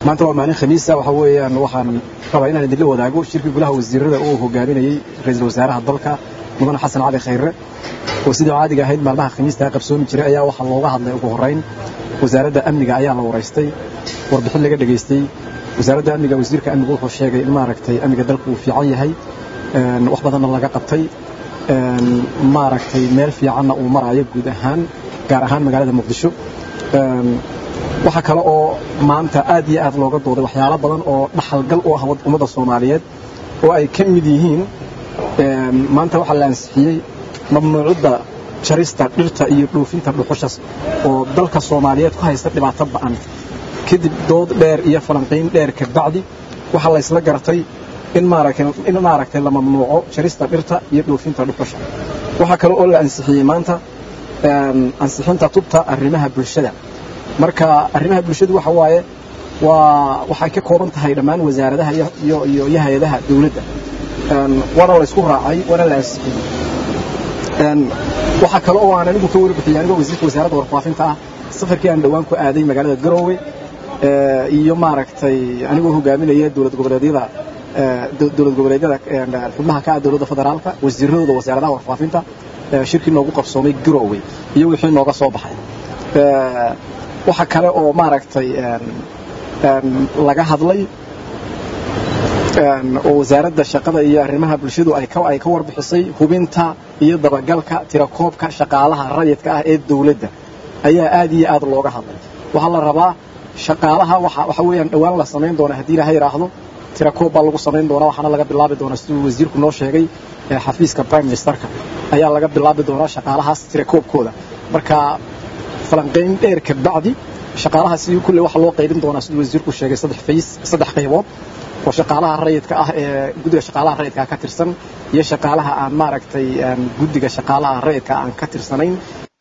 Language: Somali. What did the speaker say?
maanta waa maalin khamiisa waxa weeyaan waxaan rabaa inaan idinla wadaago shirkii golaha wasiirada uu hogaaminayey ra-iisul wasaaraha dalka mudane xasan cali khayre oo sidii caadiga ahayd maalmaha khamiista qabsoomi jiray ayaa waxaa looga hadlay ugu horrayn wasaaradda amniga ayaa la waraystay warbixin laga dhegaystay wasaaradda amniga wasiirka amnigu wuxuu sheegay in maaragtay amniga dalku uu fiican yahay wax badanna laga qabtay maaragtay meel fiicanna uu maraayo guud ahaan gaar ahaan magaalada muqdisho waxaa kale oo maanta aad iyo aad looga dooday waxyaalo badan oo dhaxalgal u ah ummadda soomaaliyeed oo ay ka mid yihiin maanta waxaa la ansixiyey mamnuucadda jarista dhirta iyo dhoofinta dhuxushas oo dalka soomaaliyeed ku haysta dhibaato ba'an kadib dood dheer iyo falanqayn dheer kabacdi waxaa la ysla garatay in in maaragtay la mamnuuco jarista dhirta iyo dhoofinta dhuxusha waxaa kale oo la ansixiyey maanta ansixinta tubta arrimaha bulshada marka arrimaha bulshadu waxa waaye waa waxay ka kooban tahay dhammaan wasaaradaha iyo iyo hay-adaha dawladda waana la isku raacay waana la ansixiyey waxaa kale oo aan anigu ka warbixiyey anigoo wasiirka wasaaradda warfaafinta ah safarkii aan dhowaan ku aaday magaalada garoowe iyo maaragtay anigoo hogaaminaya dowlad goboleedyada dowlad goboleedyada xubnaha ka ah dowladda federaalka wasiiradooda wasaaradaha warfaafinta shirkii noogu qabsoomay garoowe iyo wixii nooga soo baxay waxa kale oo maaragtay laga hadlay oo wasaaradda shaqada iyo arrimaha bulshadu ay ka warbixisay hubinta iyo dabagalka tirakoobka shaqaalaha rayidka ah ee dawladda ayaa aad iyo aad looga hadlay waxaa la rabaa shaqaalaha waxa weeyaan dhowaan la samayn doona haddii ilaha yidhaahdo tirakoob baa lagu samayn doonaa waxaana laga bilaabi doonaa siduu wasiirku noo sheegay xafiiska prime ministerka ayaa laga bilaabi doonaa shaqaalahaas tirakoobkooda marka falanqayn dheer kabacdi shaqaalaha sidii kulle waxa loo qaybin doonaa siduu wasiirku sheegay saddex fays saddex qaybood oo shaqaalaha rayidka ah ee guddiga shaqaalaha rayidka ka tirsan iyo shaqaalaha aan maaragtay guddiga shaqaalaha rayidka aan ka tirsanayn